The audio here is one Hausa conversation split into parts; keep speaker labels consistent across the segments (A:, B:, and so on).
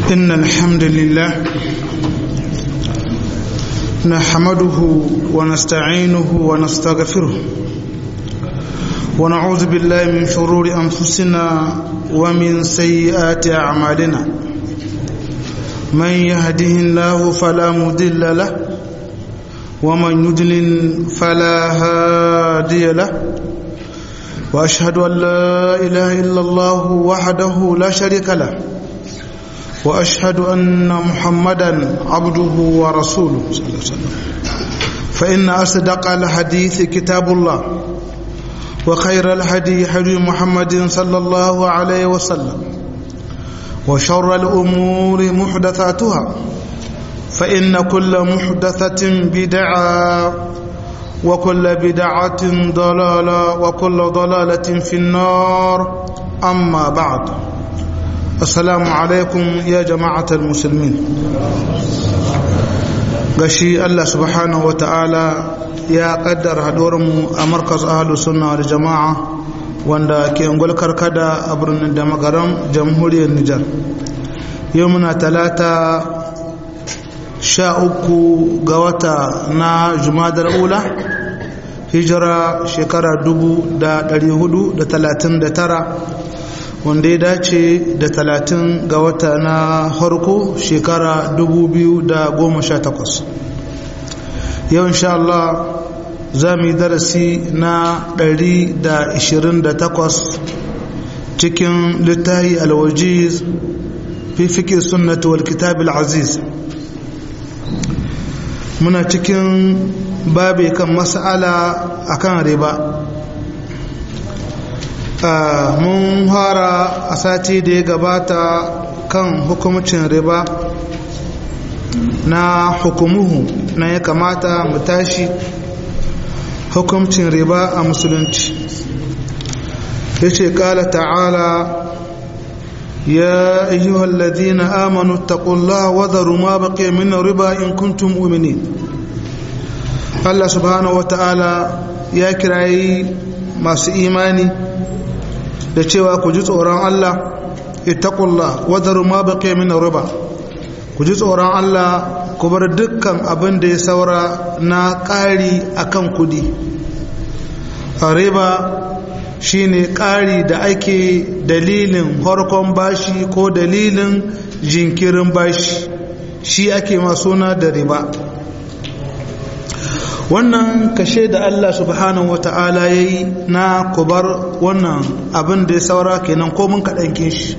A: إن الحمد لله نحمده ونستعينه ونستغفره ونعوذ بالله من شرور أنفسنا ومن سيئات أعمالنا من يهده الله فلا مضل له ومن يضلل فلا هادي له واشهد ان لا اله الا الله وحده لا شريك له واشهد ان محمدا عبده ورسوله صلى الله عليه وسلم فان اصدق الحديث كتاب الله وخير الهدي هدي محمد صلى الله عليه وسلم وشر الامور محدثاتها فان كل محدثه بدعه وكل بدعة ضلالة وكل ضلالة في النار أما بعد السلام عليكم يا جماعة المسلمين gashi Allah subhanahu wa ta'ala ya kaddara haɗuwarmu a markas ahalus sunna da jama'a wanda ke ungul karkada a birnin da magaran jamhuriyar Nijar yau muna talata sha uku ga wata na jumadar ula hijira shekara dubu da dari hudu da talatin da tara wanda ya dace da talatin ga wata na harko shekara dubu biyu da goma sha takwas yau insha Allah za mu yi darasi na dari da ishirin da takwas cikin littahi alwajiz fi fiƙi sunnatu wal kitab aziz muna cikin babe kan mas'ala akan riba mun fara a sati da ya gabata kan hukumcin riba na hukumuhu na ya kamata mu tashi hukumcin riba a musulunci ya ce kala ta'ala يا أيها الذين آمنوا اتقوا الله وذروا ما بقي من الربا إن كنتم مؤمنين الله سبحانه وتعالى يا كراي masu imani da cewa ku ji tsoron Allah ittaqullah wadaru ma baqiya min riba ku ji tsoron Allah ku bar dukkan abin da ya saura na ƙari akan kudi riba shine ƙari da ake dalilin harkon bashi ko dalilin jinkirin bashi shi ake suna da riba wannan kashe da Allah subhanahu wata'ala ya yi na kubar wannan abin da ya saura kenan komin kaɗankin shi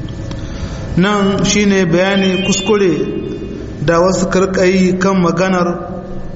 A: nan shine bayani kuskure da wasu karkayi kan maganar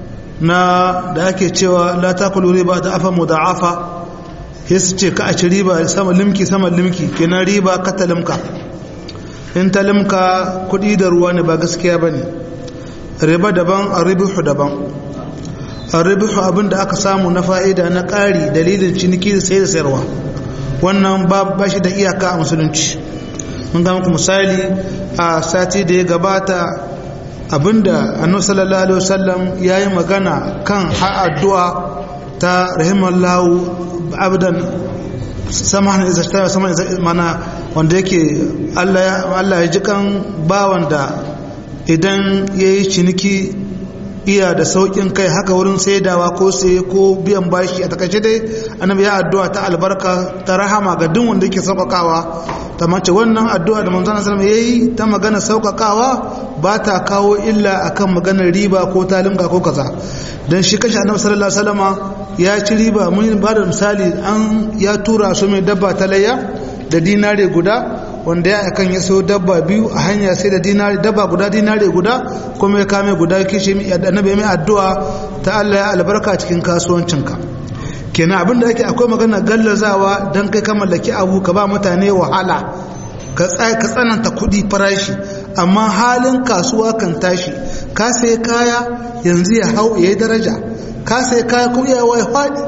A: na da ake cewa la takulu riba da afa muda'afa sai su ce ka a ci riba sama limki sama limki kenan riba ka ta limka in ta limka kudi da ruwa ne ba gaskiya ba ne riba daban a ribihu daban a ribihu abin da aka samu na fa'ida na ƙari dalilin ciniki da sai da sayarwa wannan ba shi da iyaka a musulunci mun ga muku misali a sati da ya gabata abinda annabi sallallahu alaihi wasallam yayi magana kan addu'a ta rahimallahu abdan samahan iza shtara samahan iza mana wanda yake Allah ya ji kan bawan da idan yayi ciniki iya da saukin kai haka wurin saidawa ko sai ko biyan bashi a takaice dai annabi ya addu'a ta albarka ta rahama ga duk wanda yake saukakawa ta mace wannan addu'a da manzon sallallahu alaihi yayi ta magana saukakawa ba ta kawo illa akan maganar riba ko talimka ko kaza dan shi kashi annabi sallallahu alaihi wasallama ya ci riba mun ba da misali an ya tura su mai dabba ta layya da dinare guda wanda ya akan ya sayo dabba biyu a hanya sai da dinare dabba guda dinare guda kuma ya kame guda kishi annabi mai addu'a ta Allah ya albarka cikin kasuwancinka kenan abinda yake akwai magana gallazawa dan kai ka mallaki abu ka ba mutane wahala ka tsananta kuɗi farashi amma halin kasuwa kan tashi ka sai kaya yanzu ya hau ya yi daraja ka sai kaya kuma ya wai faɗi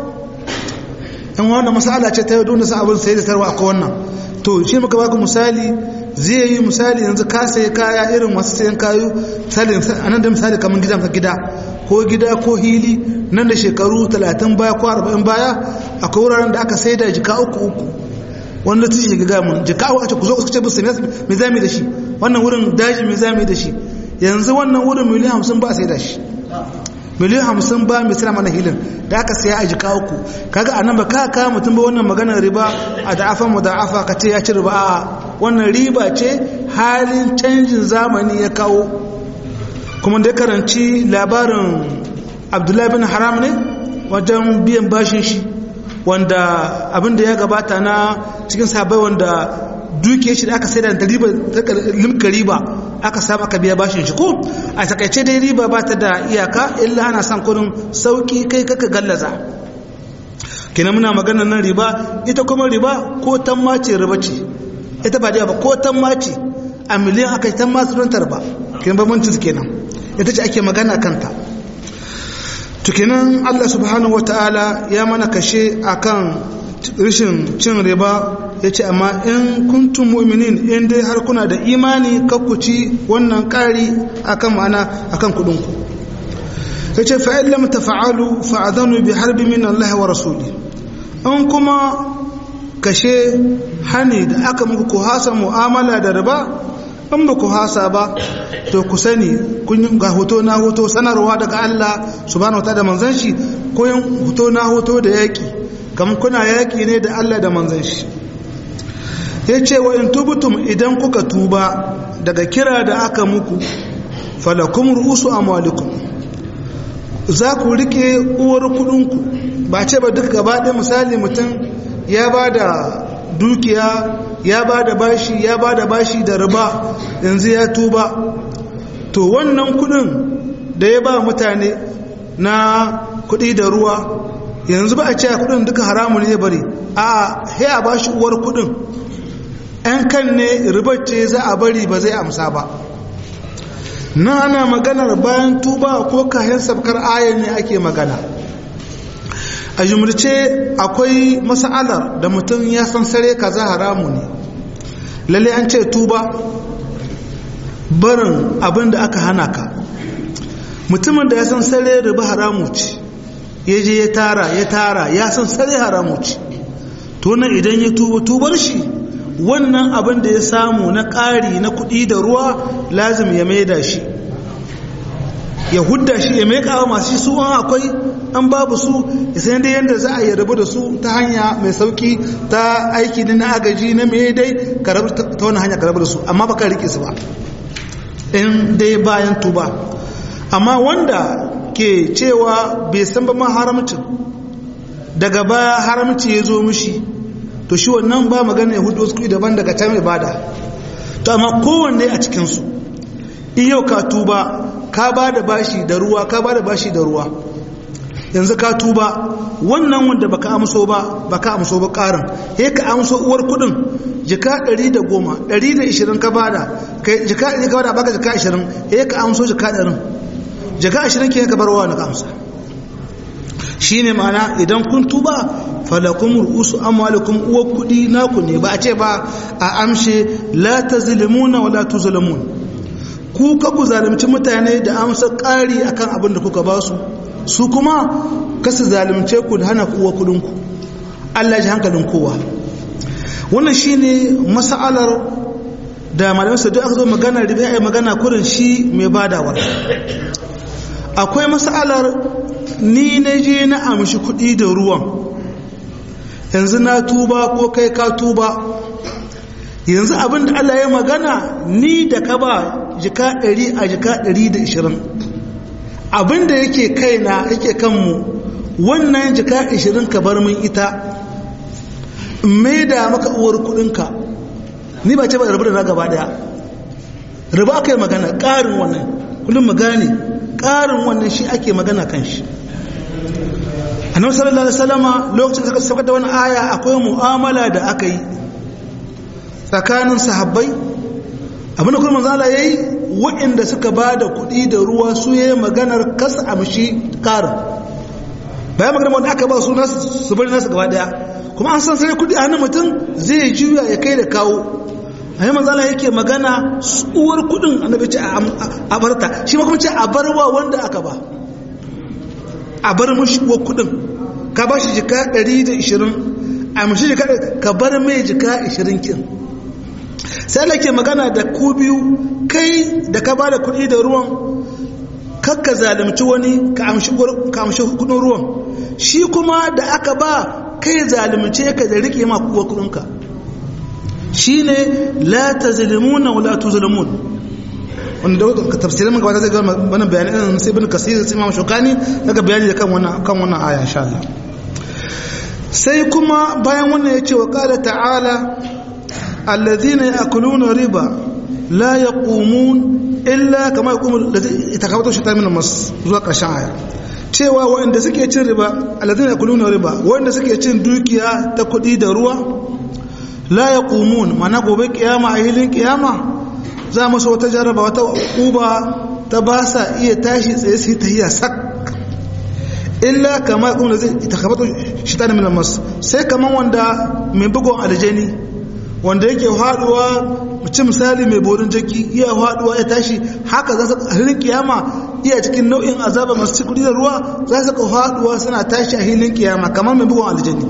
A: in wannan masala ce ta yau dole sa abin sai da sarwa akwai wannan to shi muka baku misali zai yi misali yanzu ka sai kaya irin masu sayan kayu misali anan da misali kamar gidan ka gida ko gida ko hili nan da shekaru 30 baya ko 40 baya akwai wuraren da aka sai da jika uku uku wanda ta shiga ga mun jika uku a ce ku zo ku ce musu me zami da shi wannan wurin daji mai zami da shi yanzu wannan wurin miliyan hamsin ba sai da shi miliyan hamsin ba mai sira mana hilin da aka saya a jika uku kaga anan ba ka kawo mutum ba wannan maganar riba a da'afa mu da'afa ka ce ya ci riba a wannan riba ce halin canjin zamani ya kawo kuma da karanci labarin abdullahi bin haram ne wajen biyan bashin shi wanda abin da ya gabata na cikin sabai wanda duke shi da aka sai da riba limka riba aka samu aka biya bashin shi ko a takaice dai riba ba ta da iyaka illa ana son kudin sauki kai kaka gallaza kenan muna maganar nan riba ita kuma riba ko tamma ce riba ce ita ba da ba ko tamma ce a miliyan aka yi tamma su rantar ba kenan ba mun kenan ita ce ake magana kanta to kenan Allah subhanahu wataala ya mana kashe akan rishin cin riba ya ce amma in kuntum mu'minin in dai har kuna da imani kakkuci wannan ƙari akan ma'ana akan kudinku ya ce fa'in lam tafa'alu fa'adhanu bi harbi min Allah wa rasuli in kuma kashe hani da aka muku ku hasa mu'amala da riba in ba ku hasa ba to ku sani kun ga hoto na hoto sanarwa daga Allah subhanahu wa ta'ala manzon shi ko yin hoto na hoto da yaki kamar kuna yaki ne da Allah da manzon shi ya ce wa in tubutum idan kuka tuba daga kira da aka muku falakum ru'usu amwalikum za ku rike uwar kudinku ba ce ba duk gaba ɗaya misali mutum ya ba da dukiya ya ba da bashi ya ba da bashi da riba yanzu ya tuba to wannan kudin da ya ba mutane na kudi da ruwa yanzu ba a ce kudin duka haramun ne bari a ya ba shi uwar kudin ‘yan kan ne ribacce za a bari ba zai amsa ba na ana maganar bayan tuba ko kayan sabkar ayan ne ake magana a jumurce akwai mas'alar da mutum ya san sare kaza haramu ne lalle an ce tuba barin abin da aka hana ka mutumin da ya san sare riba haramu ce ya je ya tara ya tara ya san sare haramu ce to nan idan ya tuba tubar shi wannan abin da ya samu na ƙari na kuɗi da ruwa lazim ya maida shi ya hudda shi ya maika wa masu su an akwai an babu su ya san dai yadda za a yi rabu da su ta hanya mai sauki ta aiki na agaji na mai dai ka rabu ta wani hanya ka rabu da su amma baka rike su ba in dai bayan tuba amma wanda ke cewa bai san ba ma haramcin daga baya haramci ya zo mishi to shi wannan ba magana ya hudu wasu kuɗi daban daga can ibada to amma kowanne a cikinsu in yau ka tuba ka ba da bashi da ruwa ka ba da bashi da ruwa yanzu ka tuba wannan wanda baka amso ba baka amso ba karin he ka amso uwar kudin jika 110 120 ka bada kai jika 100 ka bada baka jika 20 he ka amso jika 100 jika 20 ke ka barwa na ka amsa shine ma'ana idan kun tuba falakum ru'usu amwalikum uwar kudi naku ne ba a ce ba a amshe la tazlimuna wa la tuzlamun ku ka ku zalunci mutane da amsa ƙari akan abin da kuka ba su su kuma kasu zalunce ku da hana kuwa kudinku Allah ji hankalin kowa wannan shine mas'alar da malamin su duk aka zo magana riba ai magana kurin shi mai badawar akwai mas'alar ni na je na amshi kuɗi da ruwan yanzu na tuba ko kai ka tuba yanzu abin da Allah ya magana ni da ka ba jika 100 a jika 120 abin da yake kaina yake kanmu wannan jika 20 ka bar min ita mai da maka uwar kudinka ni ba ce ba rabu da na gaba daya rabu aka yi magana ƙarin wannan kullum magane ƙarin wannan shi ake magana kan shi annabi sallallahu alaihi wasallama lokacin da suka da wani aya akwai mu'amala da aka yi tsakanin sahabbai abinda kuma manzo Allah yayi waɗanda suka ba da kuɗi da ruwa su yayi maganar kasa amshi karin bayan maganar wanda aka ba su nasu su bari nasu gaba daya kuma an san sai kuɗi a hannun mutum zai juya ya kai da kawo a yi manzala yake magana uwar kuɗin annabi ce a barta shi ma kuma ce a barwa wanda aka ba a bar mashi uwar kuɗin ka ba shi jika 120 a mashi jika ka bar mai jika 20 kin sai Allah ke magana da ku biyu kai da ka bada kuɗi da ruwan kakka zalunci wani ka amshi kudin ruwan shi kuma da aka ba kai zalunce ka da rike ma kuwa kudinka shi ne la ta zalimuna wala tu zalimun wanda ka tafsirin gaba zai gama wannan bayani ɗin sai bin kasir sai imam shukani daga bayani da kan wannan kan wannan aya insha Allah sai kuma bayan wannan yace wa qala ta'ala alladhina ya'kuluna riba la yaqumun illa kama yaqumu itakawatu shaitan min mas zuwa ƙarshen aya cewa waɗanda suke cin riba alladhina yakuluna riba waɗanda suke cin dukiya ta kuɗi da ruwa la yaqumun mana gobe kiyama a hilin kiyama za mu wata jaraba wata uba ta ba sa iya tashi tsaye su yi tahiyya sak illa kama yaqumu itakawatu shaitan min mas sai kaman wanda mai bugon aljani wanda yake haduwa mutum misali mai borin jaki iya haduwa ya tashi haka za su hilin kiyama iya cikin nau'in azaba masu cikuri da ruwa za su ka haduwa suna tashi a hilin kiyama kamar mai bugun aljanni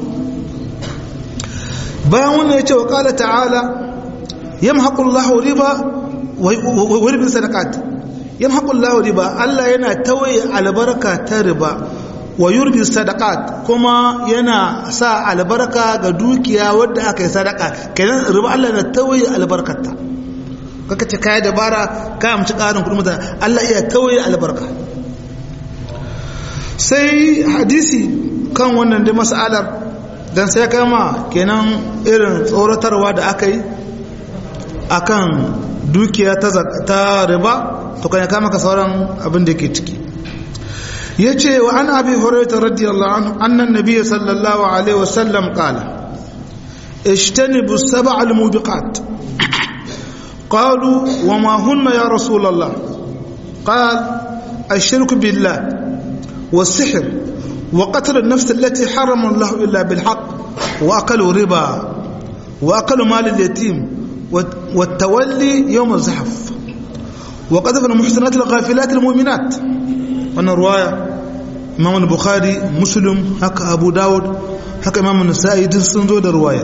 A: bayan wannan ya ce wa kala ta'ala yamhaqullahu riba wa yurbi sadaqat yamhaqullahu riba Allah yana tawaye albarka ta riba wa yurbi sadaqat kuma yana sa albarka ga dukiya wadda aka yi sadaka kenan riba Allah na tawaye albarkarta kaka ce kai dabara ka amci karin kudin mutane Allah iya tawaye albarka sai hadisi kan wannan da mas'alar dan sai kama kenan irin tsoratarwa da aka yi akan dukiya ta riba to kan ya kama ka sauran abin da ke ciki yace wa an abi hurairah radiyallahu anhu anna an-nabiy sallallahu alaihi wasallam qala اجتنبوا السبع الموبقات قالوا وما هن يا رسول الله قال الشرك بالله والسحر وقتل النفس التي حرم الله إلا بالحق وأكل ربا وأكل مال اليتيم والتولي يوم الزحف وقذف المحسنات الغافلات المؤمنات وانا رواية إمام البخاري مسلم هكا أبو داود haka imamu nasa'i duk sun zo da ruwayar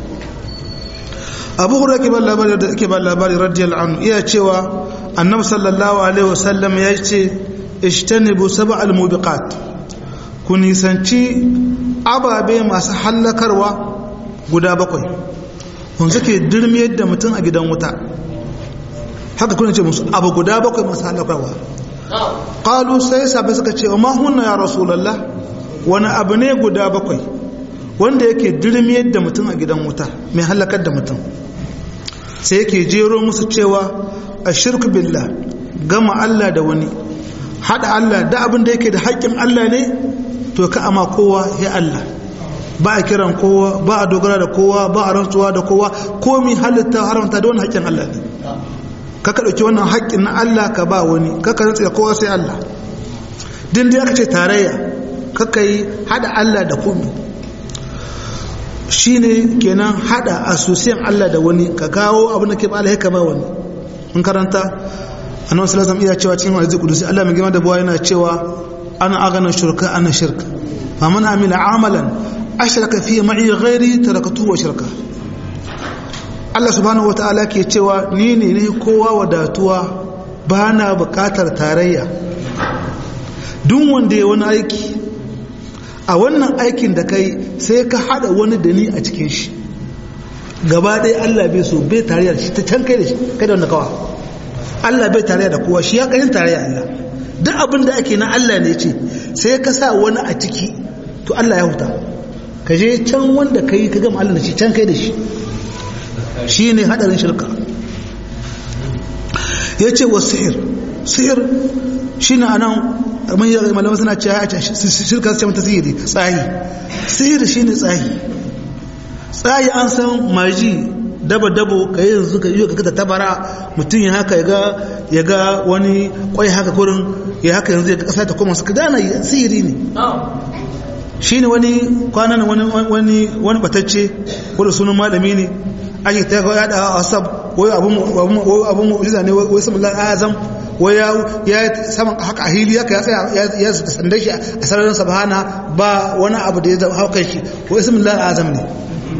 A: abu hura ke ban labari da ke ban labari radiyallahu anhu iya cewa annabi sallallahu alaihi wasallam ya ce ishtanibu sab'al mubiqat ku nisanci ababe masu hallakarwa guda bakwai kun suke dirmiyar da mutum a gidan wuta haka kuna ce musu abu guda bakwai masu hallakarwa qalu sai sabai suka ce ma hunna ya rasulullah wani abu ne guda bakwai wanda yake dirmiyar da mutum a gidan wuta mai halakar da mutum sai yake jero musu cewa a shirku billah gama Allah da wani haɗa Allah da abin da yake da haƙƙin Allah ne to ka ama kowa ya Allah ba a kiran kowa ba a dogara da kowa ba a rantsuwa da kowa komi halitta haramta da wani haƙƙin Allah ne kaka ɗauki wannan haƙƙin na Allah ka ba wani kaka rantsu da kowa sai Allah din da aka ce tarayya kaka yi haɗa Allah da komi shine kenan hada asusiyan Allah da wani ka kawo abin da ke ba alhaika ba wani mun karanta annabi sallallahu alaihi iya cewa cikin hadisi kudusi Allah mai girma da bawa yana cewa ana agana shirka ana shirka fa man amila amalan ashraka fi ma'i ghairi tarakatuhu wa shirka Allah subhanahu wataala ke cewa ni ne ne kowa wadatuwa ba na bukatar tarayya duk wanda ya wani aiki a wannan aikin da kai sai ka hada wani da ni a cikin shi gaba ɗaya Allah bai so bai tarayya da shi ta can kai da shi kai da wanda kawa Allah bai tarayya da kowa shi ya ƙarin tarayya Allah duk abin da ake na Allah ne ce sai ka sa wani a ciki to Allah ya huta ka je can wanda kai ka gama Allah da shi can kai da shi shi ne hadarin shirka ya ce wa sihir sihir shi ne a nan malamai suna cewa ya shirka ce mata sihiri tsayi sihiri shi ne tsayi tsayi an san maji daba-dabo ka yi yanzu ka yi ka ta tabara mutum ya haka ya ga wani kwai haka kurin ya haka yanzu ya kasa ta koma suka gana sihiri ne shi ne wani kwanan wani wani batacce wadda sunan malami ne ake ta ga yada a wasab wai abun mu'jiza ne wai samun azam wai ya saman haka ahili haka ya tsaya ya sanda shi a sararin sabhana ba wani abu da ya haukan shi wai samun azam ne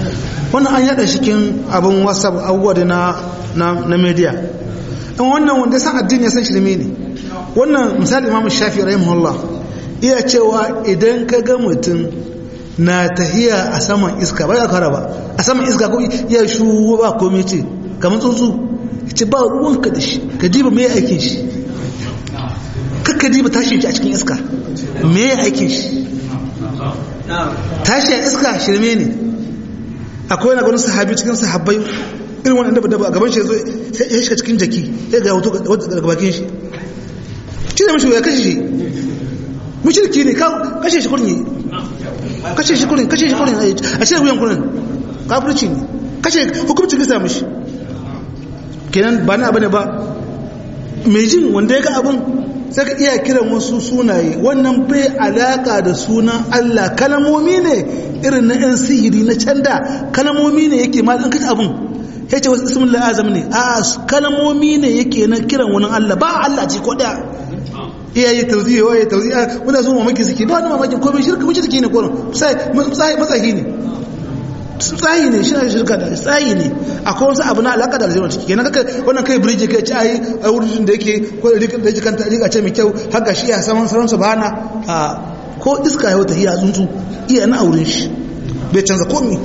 A: wannan an yada cikin abin whatsapp abubuwa da na na media in wannan wanda san addini ya san shirme ne wannan misali imamu shafi rahimahullah iya cewa idan ka ga mutum na tahiya a saman iska ba ya kara ba a saman iska ko ya shu ba komai ce kamar tsuntsu ce ba ruwanka da shi ka diba mai aikin shi kakka diba tashin shi a cikin iska mai aikin shi tashi a iska shirme ne akwai na gwanin sahabi cikin sahabbai irin wani daba daba a gaban shi ya zo ya shiga cikin jaki ya ga hoto daga bakin shi shi da mashi ya kashe shi mushirki ne kashe shi kurin kashe shi kurin kashe shi kurin a cikin wuyan kurin kafirci ne kashe hukumcin kisa mishi kenan ba na abu ne ba mai jin wanda ya ga abin sai ka iya kiran wasu sunaye wannan bai alaka da sunan Allah kalamomi ne irin na yan sihiri na canda kalamomi ne yake ma kaci abin ya ce wasu ismin la'azam ne a kalamomi ne yake na kiran wani Allah ba Allah ce ko daya iyaye tauziye waye tauziye wanda su mamaki suke ba wani mamaki komai shirka mace take ne koron sai matsayi ne tsayi ne shi shirka da tsayi ne akwai wasu abu na alaka da aljanna ciki kenan kaka wannan kai birji kai ci ai a wurin da yake ko da rika da yake kanta rika ce mai kyau haka shi ya saman saran subhana a ko iska ya wata iya tsuntsu iya na auren shi bai canza komai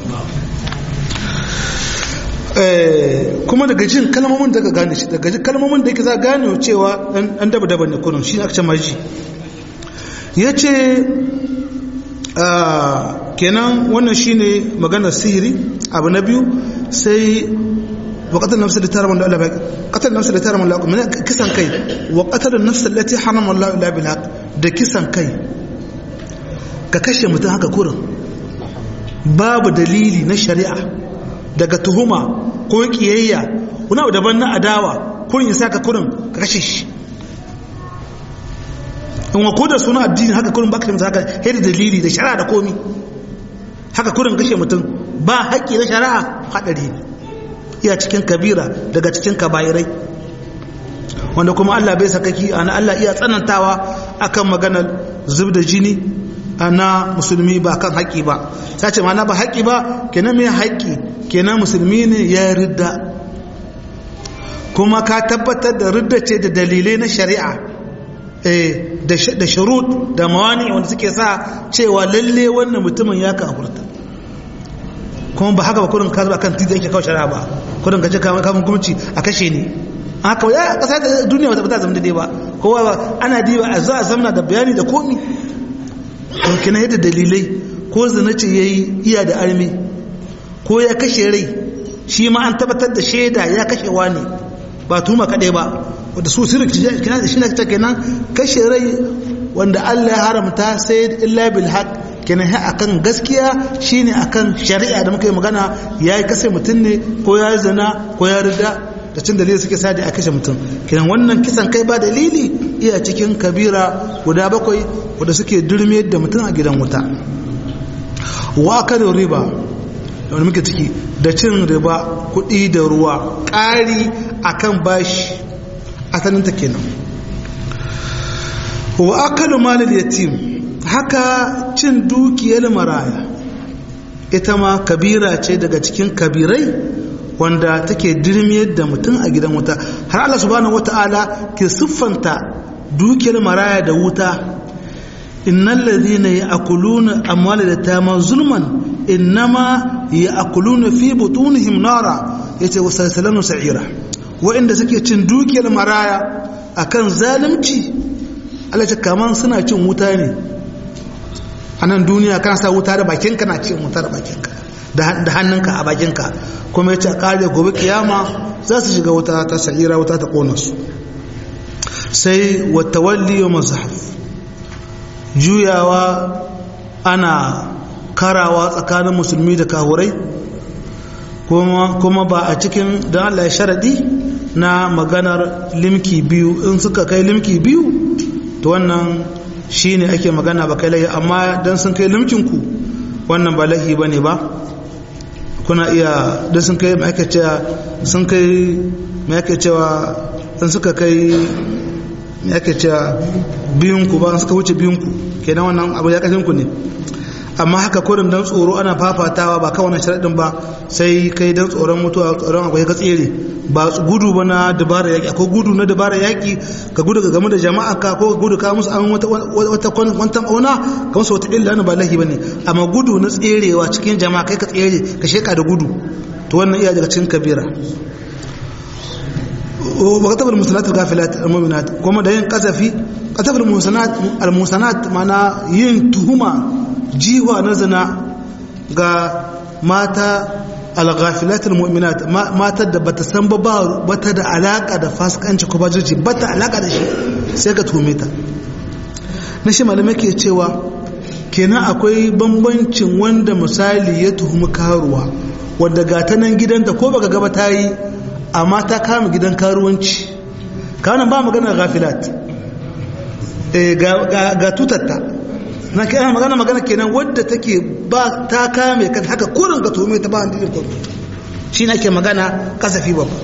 A: kuma daga jin kalmomin da ka gane shi daga jin kalmomin da yake za gane cewa an daba daba ne kurin shi aka ce maji ya ce kenan wannan shine maganar sihiri abu na biyu sai wa qatal nafs allati harama Allah bil qatal nafs allati harama Allah min kisan kai wa qatal nafs allati harama Allah illa bil haqq da kisan kai ka kashe mutum haka kurin babu dalili na shari'a daga tuhuma ko kiyayya wani abu daban na adawa kurin ya saka kurin ka kashe shi in wa ko da suna addini haka kurin baka haka hedi dalili da shari'a da komi haka kurin kashe mutum ba haƙƙi na shari'a haɗari ne iya cikin kabira daga cikin kabairai wanda kuma Allah bai sakaki ana Allah iya tsanantawa akan maganar zub da jini na musulmi ba kan haƙƙi ba sai ce mana ba haƙƙi ba kenan mai haƙƙi kenan musulmi ne ya ridda kuma ka tabbatar da ridda ce da dalilai na shari'a da shurut da mawani wanda suke sa cewa lalle wannan mutumin ya kafurta kuma ba haka ba kurin ka zuba kan titi yake kawo shari'a ba kurin ka ce kamun kumci a kashe ni haka ya kasa da duniya wata bata zama daidai ba kowa ba ana diba a za a zamna da bayani da komi to kina yadda dalilai ko zina ce yayi iya da armi ko ya kashe rai shi ma an tabbatar da shaida ya kashe wani ba tuma kaɗai ba wadda su sirri kina da shi na ta kenan kashe rai wanda Allah ya haramta sai illa bil haq kenan ha akan gaskiya shine akan shari'a da muka yi magana yayi kase mutum ne ko ya zina ko ya rida da cin dalili suke sa da a kashe mutum kenan wannan kisan kai ba dalili iya cikin kabira guda bakwai wadda suke durme da mutum a gidan wuta wa kada riba da wani muke ciki da cin riba kuɗi da ruwa ƙari akan bashi asalinta kenan wa akalu malil yatim haka cin dukiyar maraya ita ma kabira ce daga cikin kabirai wanda take dirmiyar da mutum a gidan wuta har Allah subhanahu wata'ala ke siffanta dukiyar maraya da wuta innal ladhina ya'kuluna amwalal yatama zulman innama ya'kuluna fi butunihim nara yace wasalsalanu sa'ira wa'inda suke cin dukiyar maraya akan zalunci Allah ce kaman suna cin wuta ne a nan duniya kana sa wuta da bakinka na cin wuta da bakinka da hannunka a bakinka kuma ya ce a kare gobe kiyama za su shiga wuta ta sa'ira wuta ta kona su sai wata walli yau mazahaf juyawa ana karawa tsakanin musulmi da kahurai kuma ba a cikin don allah ya sharaɗi na maganar limki biyu in suka kai limki biyu to wannan shi ne ake magana ba kai lahi amma don sun kai limkinku wannan ba lahi ba ne ba kuna iya don sun kai ma'aikacewa sun kai ma'aikacewa in suka kai ma'aikacewa biyunku ba suka wuce biyunku kenan wannan abu ya ƙasinku ne amma haka kurin dan tsoro ana fafatawa ba kawai sharaɗin ba sai kai dan tsoron mutuwa tsoron akwai ka tsere ba gudu ba na dabara yaƙi akwai gudu na dabara yaƙi ka gudu ka game da jama'a ka ko ka gudu ka musu an wata wata kwantan auna ka musu wata illa na ba lahi bane amma gudu na tserewa cikin jama'a kai ka tsere ka sheka da gudu to wannan iya daga cikin kabira وكتب المحسنات الغافلات المؤمنات كما da yin kasafi كتب المحسنات المحسنات mana yin tuhuma jiwa na zina ga mata al-ghafilat al-mu'minat matar da bata san ba bata da alaka da fasikanci ko bajirci bata alaka da shi sai ka tuhume ta na shi malamai ke cewa kenan akwai bambancin wanda misali ya tuhumi karuwa wanda ga ta nan gidanta ko baka gaba ta yi amma ta kama gidan karuwanci kawanan ba magana gafilat ga tutatta na kai magana magana kenan wadda take ba ta kame kan haka kurin ka tome ta ba an dilin kwallo shi na ke magana kasafi babba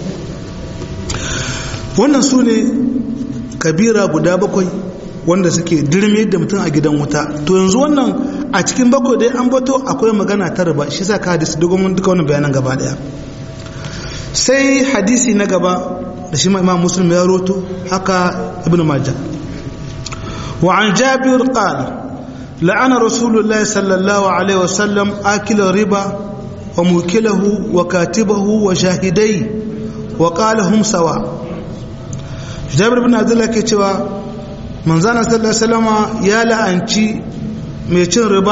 A: wannan su ne kabira guda bakwai wanda suke dirme da mutum a gidan wuta to yanzu wannan a cikin bakwai dai an bato akwai magana ta riba shi sa ka hadisi dogon duka wannan bayanan gaba daya sai hadisi na gaba da shi imam muslim ya roto haka ibn majah wa an jabir qala la'ana rasulullahi sallallahu alaihi wasallam akila riba wa mukilahu wa katibahu wa shahidai wa qala hum sawa jabir ibn abdullah ke cewa manzana sallallahu alaihi wasallama ya la'anci mai cin riba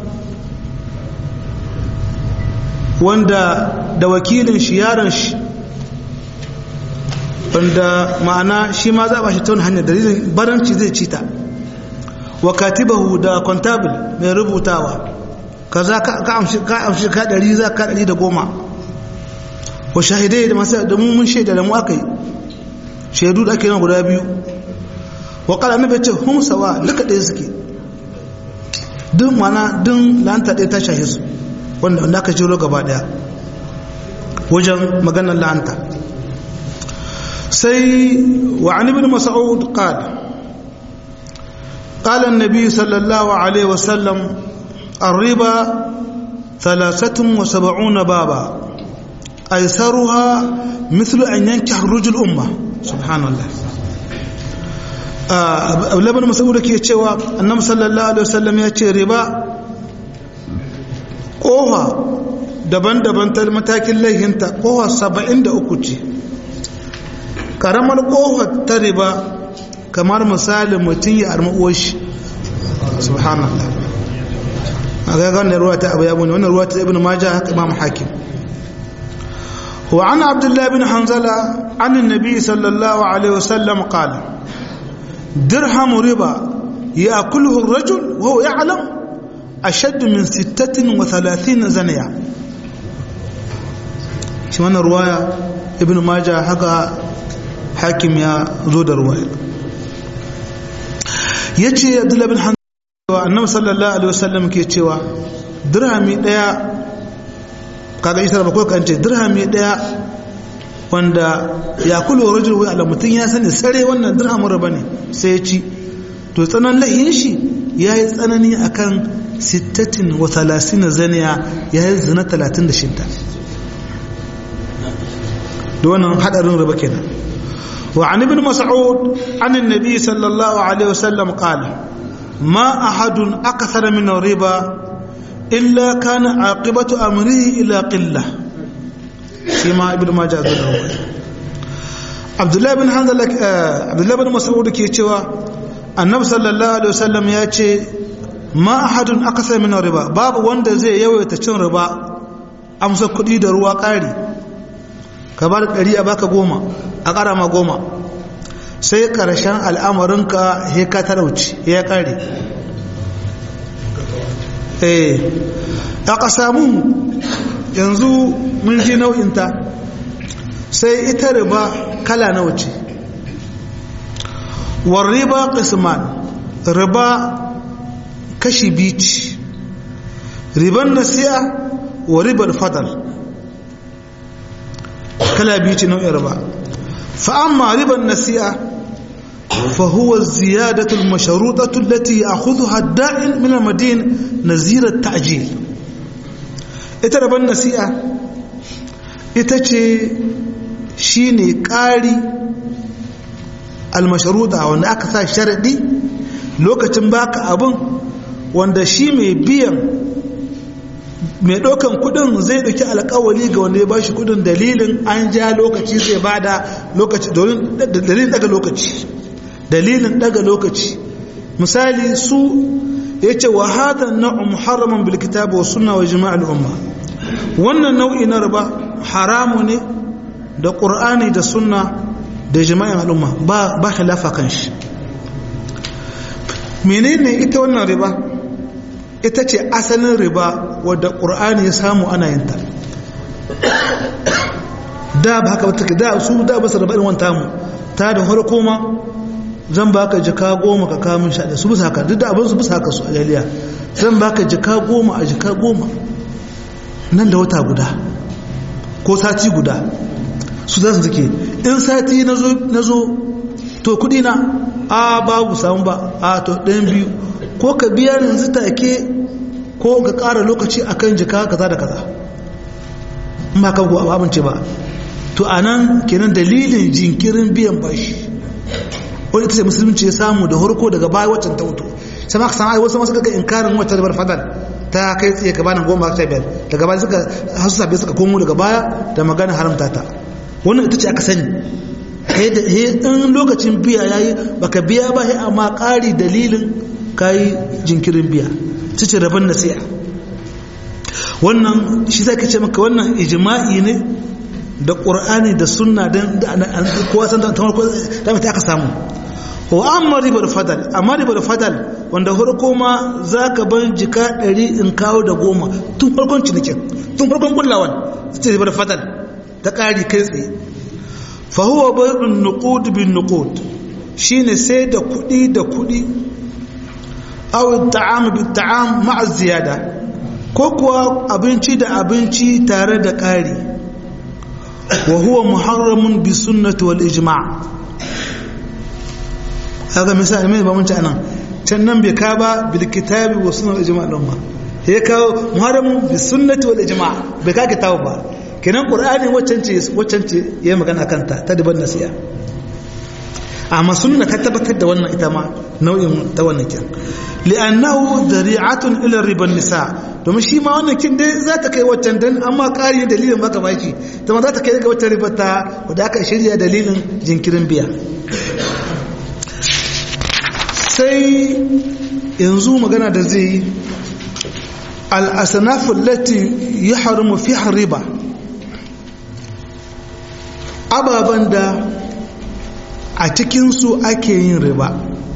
A: wanda da wakilin shi yaron shi wanda ma'ana shi ma za a bashi ta wani hanyar dalilin baranci zai cita wa katibahu da kwantabil mai rubutawa ka za ka amshi ka ɗari za ka ɗari da goma wa shahidai da masu da mun shaida da mu aka yi shaidu da ake yana guda biyu wa kala na ce hun sawa duka ɗaya suke duk mana duk la'anta ɗaya ta shahe su wanda wanda aka jiro gaba ɗaya wajen maganar la'anta sai wa an ibn mas'ud qala قال النبي صلى الله عليه وسلم الربا ثلاثة وسبعون بابا أيسرها مثل أن ينكح الرجل أمة سبحان الله abulabar masaboda ke cewa annabi sallallahu alaihi wasallam ya ce riba kowa daban-daban ta matakin laihinta kowa saba'in da uku ce karamar kowa ta riba kamar misalin mutum ya arma uwashi subhanallah a ga wannan ruwa ta abu ya bune wannan ruwa ta ibn majah haka imam hakim wa an abdullah bin hanzala an annabi sallallahu alaihi wasallam qala dirham riba ya'kuluhu ar-rajul wa huwa ya'lam ashad min 36 zaniya shi wannan ruwaya ibn majah haka hakim ya zo da ruwaya ya ce abdullahi bin hannu annabi sallallahu alaihi wasallam ke cewa dirhami daya kaga isa da bakwai kan ce dirhami daya wanda ya kulo rajul wai ala mutum ya sani sare wannan dirhamin raba ne sai ya ci to tsanan lahin shi ya yi tsanani akan sittatin wa talasina zaniya ya yi zina talatin da shidda da wannan hadarin raba kenan وعن ابن مسعود عن النبي صلى الله عليه وسلم قال ما أحد أكثر من الربا إلا كان عاقبة أمره إلى قلة فيما ابن ماجه عبد الله بن حنظل عبد الله بن مسعود كي يتشوى النبي صلى الله عليه وسلم يأتي ما أحد أكثر من الربا باب وند زي يوي تشن ربا أمسك كدي دروا قاري ka ba da ɗari a baka goma a ƙara ma goma sai ƙarshen al'amarinka ya ka talauci ya ƙare eh aka samu yanzu mun ji nau'inta sai ita riba kala na wuce war riba qisman riba kashi bici riban nasiya wa ribar fadal kala biyu ce nau'in riba fa amma riban nasi'a فهو الزيادة المشروطة التي يأخذها الداعي من المدين نزير التعجيل اتربى النسيئة itace shine ƙari almashruda wanda aka sa sharadi lokacin baka abin wanda shi mai biyan mai ɗaukan kudin zai ɗauki alkawali ga wanda ya ba shi kudin dalilin an ja lokaci zai ba da lokaci dalilin daga lokaci dalilin daga lokaci misali su ya ce wa hada na'u muharraman bil kitabi wa sunna wa jima'al umma wannan nau'i na riba haramu ne da qur'ani da sunna da jima'in al'umma ba ba khilafa kan shi menene ita wannan riba ita ce asalin riba wadda ƙur'ani ya samu ana yin ta da ba haka wata da su da ba su raba irin wanta mu ta da harko ma zan baka jika goma ka kamun sha da su bisa haka duk da abin su bisa haka su a jaliya zan baka jika goma a jika goma nan da wata guda ko sati guda su za su suke in sati na zo to kudi na a babu samu ba a to ɗayan biyu ko ka biya yanzu take ko ka ƙara lokaci akan jika kaza da kaza ba ka ku abinci ba to a nan kenan dalilin jinkirin biyan bashi wani ita ce musulunci ya samu da harko daga baya waccan ta wuto sai ma ka san ai wasu masu kaga inkarin wacce ribar fadal ta kai tsaye ka bani goma ta biyar daga baya suka hasu sabai suka komo daga baya da magana haramta ta wannan ita ce aka sani in lokacin biya yayi baka biya ba sai amma ƙari dalilin kayi jinkirin biya su ce rabon nasi'a wannan shi zai kace maka wannan ijma'i ne da ƙur'ani da sunna don kowa san ta farko da mata aka samu wa amma ribar fadal amma ribar fadal wanda farko ma za ka ban jika ɗari in kawo da goma tun farkon cinikin tun farkon kullawan su ce ribar fadal ta ƙari kai tsaye fahuwa bayan nukud bin nukud shine sai da kuɗi da kuɗi aw ta'am bi ta'am ma'a ziyada ko kuwa abinci da abinci tare da ƙari wa huwa muharramun bi sunnati wal ijma' haka misali mai ba mun ci anan can nan bai ka ba bil kitabi wa sunnati wal ijma' din ba ya kawo muharramun bi sunnati wal ijma' bai ka kitabu ba kenan qur'ani waccan ce waccan ce yayi magana kanta ta diban nasiya amma sunna ta tabbatar da wannan ita ma nau'in ta wannan kin li'annahu dari'atun ila riban nisa domin shi ma wannan kin dai za ta kai waccan dan amma ƙari dalilin baka baki ta ma za ta kai ga waccan ribar ta wadda aka shirya dalilin jinkirin biya sai yanzu magana da zai yi al'asanafu lati ya haramu fi riba ababen da a cikinsu ake yin riba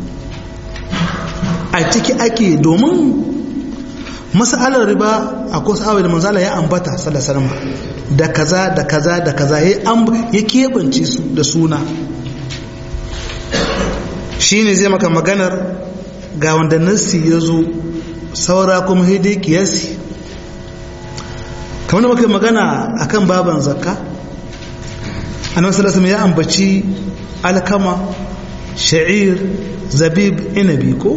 A: a ciki ake domin masalar riba a kusa awai da manzala ya ambata salasalama da kaza da kaza da kaza ya keɓance su da suna shi ne zai maka maganar ga wanda nassi ya zo saura kuma haidai kiyasi kamar da maka magana akan baban zakka annabi sallallahu alaihi ya ambaci alkama sha'ir zabib inabi ko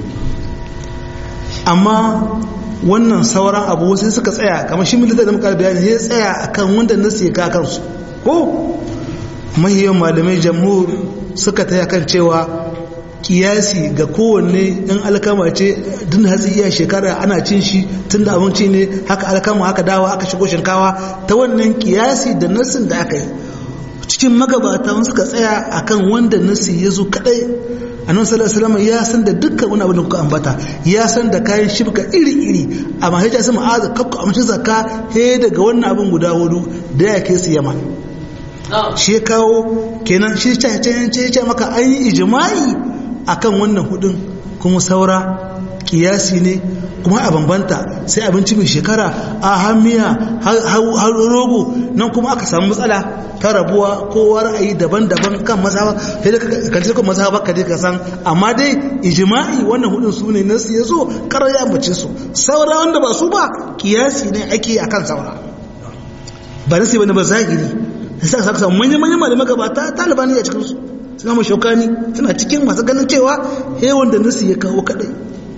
A: amma wannan sauran abu sai suka tsaya kamar shi milita da muka bayani ya tsaya akan wanda nasu ya ka kansu ko mahiyan malamai jamhur suka taya kan cewa kiyasi ga kowanne in alkama ce din hatsi iya shekara ana cin shi tun da abinci ne haka alkama haka dawa aka shigo shinkawa ta wannan kiyasi da nasin da aka yi cikin magabata suka tsaya akan wanda nasi ya zo kadai annabi sallallahu alaihi ya san da dukkan wani abin da kuka ambata ya san da kayan shibka iri-iri amma sai ya san ma'aza kakku amince zakka he daga wannan abin guda hudu da ya kai su yama shi ya kawo kenan shi ya ce maka an yi ijma'i akan wannan hudun kuma saura kiyasi ne kuma a bambanta sai abinci mai shekara a hamiya har rogo nan kuma aka samu matsala ta rabuwa kowa ra'ayi daban-daban kan mazhaba sai da kan ce kan mazhaba ka dai ka san amma dai ijma'i wannan hudun su ne nasu ya zo karar ya ambace su saura wanda ba su ba kiyasi ne ake akan saura ba nasi bane ba zahiri sai aka samu manyan manyan malamai gabata talibani a cikin su suna mu shaukani suna cikin masu ganin cewa he wanda nasu ya kawo kadai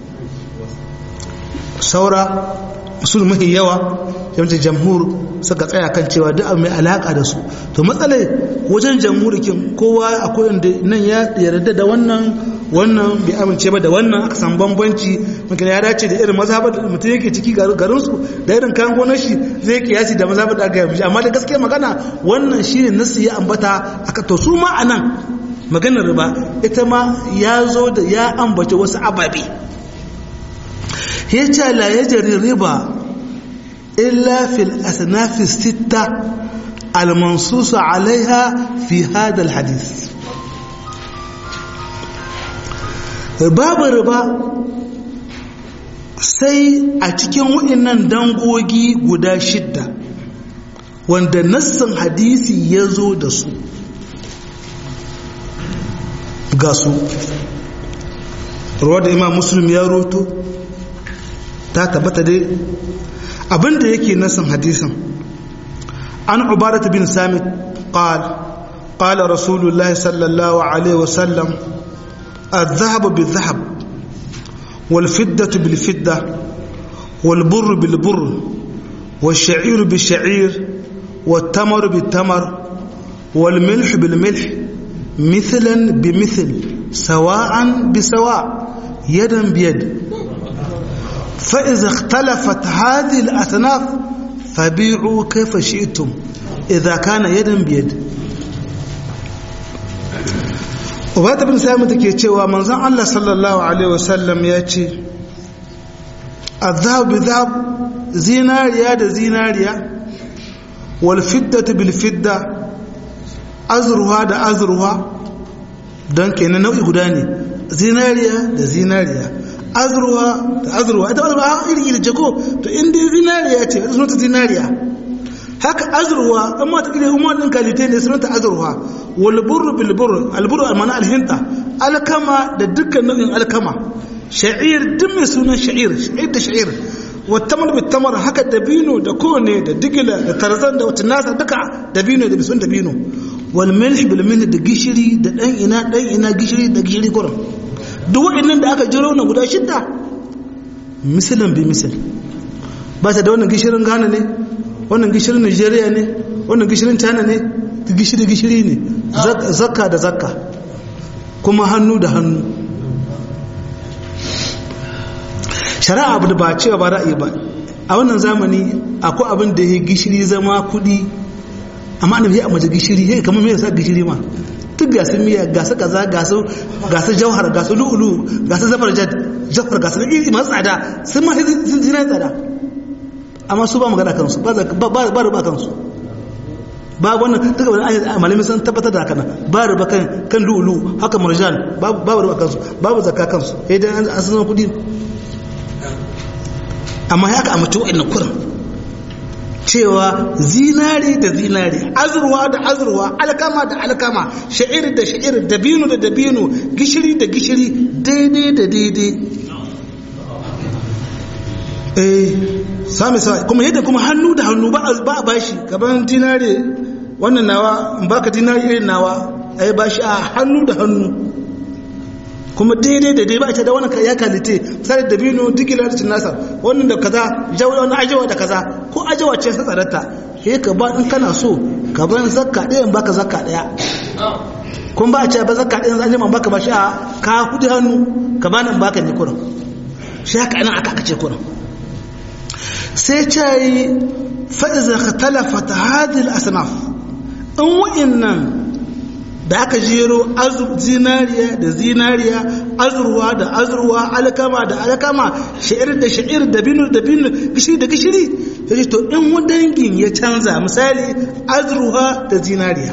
A: saura musul mahi yawa yawancin jamhur suka tsaya kan cewa duk mai alaka da su to matsalai wajen jamhurikin kowa akwai wanda nan ya yarda da wannan wannan bai amince ba da wannan aka san bambanci mutum ya dace da irin mazhabar da mutum yake ciki garin su da irin kayan gonar shi zai kiyasi da mazhabar da aka yi amma da gaskiya magana wannan shine nasu ya ambata aka to su ma anan maganar riba ita ma ya zo da ya ambace wasu ababe ya ce la yajri riba illa fil asnaf sitta al-mansus alaiha fi hada al-hadith babu riba sai a cikin waɗannan dangogi guda shidda wanda nassin hadisi ya zo da su ga su ruwa da imam muslim ya roto ta tabbata dai abinda yake nassin hadisin an ubarata bin samit قال قال رسول الله صلى الله عليه وسلم الذهب بالذهب والفدة بالفدة والبر بالبر والشعير بالشعير والتمر بالتمر والملح بالملح مثلا بمثل سواء بسواء يدا بيد فإذا اختلفت هذه الأصناف فبيعوا كيف شئتم إذا كان يدا بيد ubata bin sami take cewa manzon Allah sallallahu alaihi wasallam ya ce azhab bizhab zinariya da zinariya wal fiddatu bil fidda azruha da azruha dan kenan nau'i guda ne zinariya da zinariya azruha da azruha ita azruha iri iri ce ko to in dai zinariya ce sunanta zinariya haka azruwa amma ta kire umar din kalite ne sunanta azruwa wal burru bil burr al burru al mana al hinta alkama da dukkan nau'in alkama sha'ir duk mai sunan sha'ir sha'ir da sha'ir wa tamar bit tamar haka dabino da kone da digila da tarzan da wata nasa duka dabino da bisun dabino wal milh bil milh da gishiri da dan ina dan ina gishiri da gishiri kurum duk wa'annan da aka jiro na guda shidda misalan bi misal ba ta da wannan gishirin Ghana ne wannan gishirin nigeria ne wannan gishirin china ne gishiri gishiri ne zakka da zakka kuma hannu da hannu shari'a abu da ba cewa ba ra'ayi ba a wannan zamani akwai abin da ya gishiri zama kudi amma annabi ya amaje gishiri ya kamar me yasa gishiri ma duk gasu miya gasu kaza gasu gasu jauhar gasu lu'ulu gasu zafar jafar gasu iri masu tsada sun ma sun zina tsada amma su ba magana kansu ba ba ruba kansu ba wannan duka wani ayyar malamin sun tabbatar da haka ba ruba kan kan lulu haka marjan ba ruba kansu babu zakka kansu idan an san kudi amma ya ka amince wa'annan kurin cewa zinari da zinari azurwa da azurwa alkama da alkama sha'ir da sha'ir dabino da dabino gishiri da gishiri daidai da daidai eh sami sa kuma yadda kuma hannu da hannu ba a bashi gaban dinare wannan nawa in baka dinare irin nawa ai bashi a hannu da hannu kuma daidai da dai ba a ce da wannan ya kalite sai da bino digilar cin nasar wannan da kaza jawo wani ajewa da kaza ko ajewa ce sa tsarata sai ka ba in kana so ka ban zakka ɗaya in baka zakka ɗaya kun ba a ce ba zakka ɗaya zan jima baka bashi a ka kudi hannu ka bani in baka ne kurin shi haka anan aka kace kurin sai ce yi fa'iza ka talafa ta hadil asnaf in wa'innan da aka jero zinariya da zinariya azurwa da azurwa alkama da alkama sha'ir da sha'ir da binu da binu gishiri da gishiri ya ce to in dangin ya canza misali azurwa da zinariya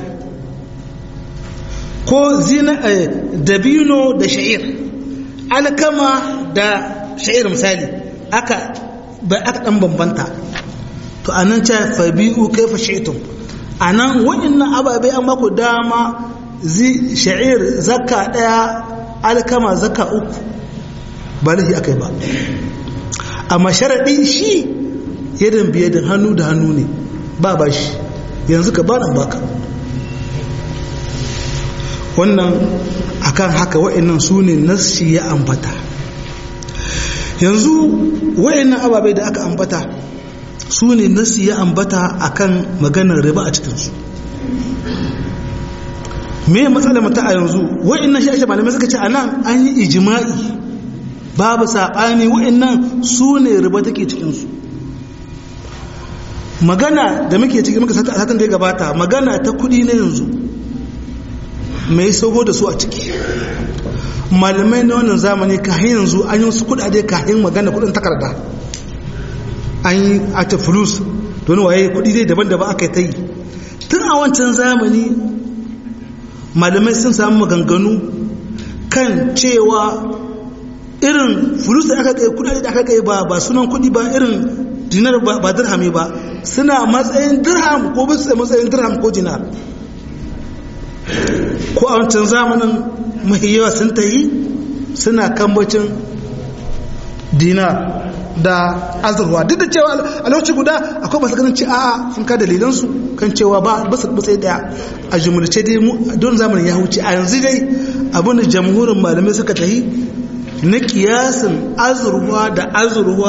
A: ko da binu da sha'ir alkama da sha'ir misali aka bai aka dan bambanta to anan ce fabi'u kaifa shi'tum anan wa'annan ababai an maku dama zi sha'ir zakka daya alkama zakka uku ba lahi akai ba amma sharadi shi yadan biyadin hannu da hannu ne ba ba shi yanzu ka bana baka wannan akan haka wa'annan su ne nassi ya ambata yanzu wa'annan ababai da aka ambata su ne nassi ya ambata akan maganar riba a cikinsu me matsala mata a yanzu wa'annan shi ake malamai suka ce a nan an yi ijima'i babu saɓani wa'annan su ne riba take cikinsu magana da muke cikin muka satan da ya gabata magana ta kudi na yanzu mai sauko da su a ciki malamai na wannan zamani kahin yanzu an yi wasu kudade kahin magana kudin takarda an yi ata fulus don waye kudi dai daban-daban aka yi ta yi tun a wancan zamani malamai sun samu maganganu kan cewa irin fulus da aka kai kudade da aka kai ba ba sunan kudi ba irin dinar ba dirhami ba suna matsayin dirham ko bisa matsayin dirham ko dinar ko a wancan zamanin mahiyawa sun ta yi suna kambacin dinar da azurwa duk da cewa a lokaci guda akwai masu ganin ci a'a sun ka dalilansu kan cewa ba basu matsayi daya a jumlace dai don zamanin ya huce a yanzu dai abin da jamhurin malamai suka ta yi na kiyasin azurwa da azurwa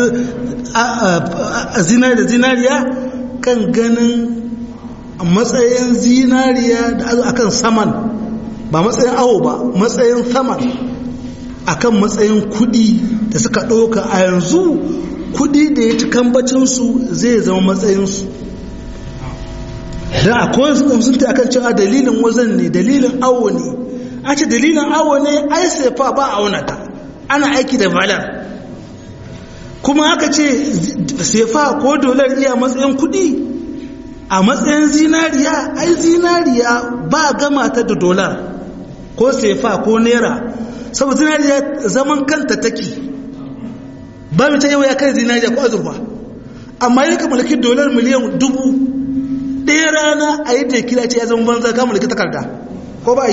A: zinari da zinariya kan ganin matsayin zinariya da akan saman ba matsayin awo ba matsayin saman akan matsayin kudi da suka ɗauka a yanzu kudi da ya ci kambacinsu zai zama matsayinsu don akwai sun ta akan cewa dalilin wazan ne dalilin awo ne a ce dalilin awo ne ai sefa ba a aunata ana aiki da valar kuma aka ce sefa ko dolar iya matsayin kudi a matsayin zinariya ai zinariya ba gama ta da dolar ko sefa ko naira saboda zinariya zaman kanta take ba mu ta yau ya kai zinariya ko azurfa amma yi ka mulki dolar miliyan dubu ɗaya rana a yi da kila ce ya zama banza ka mulki takarda ko ba yi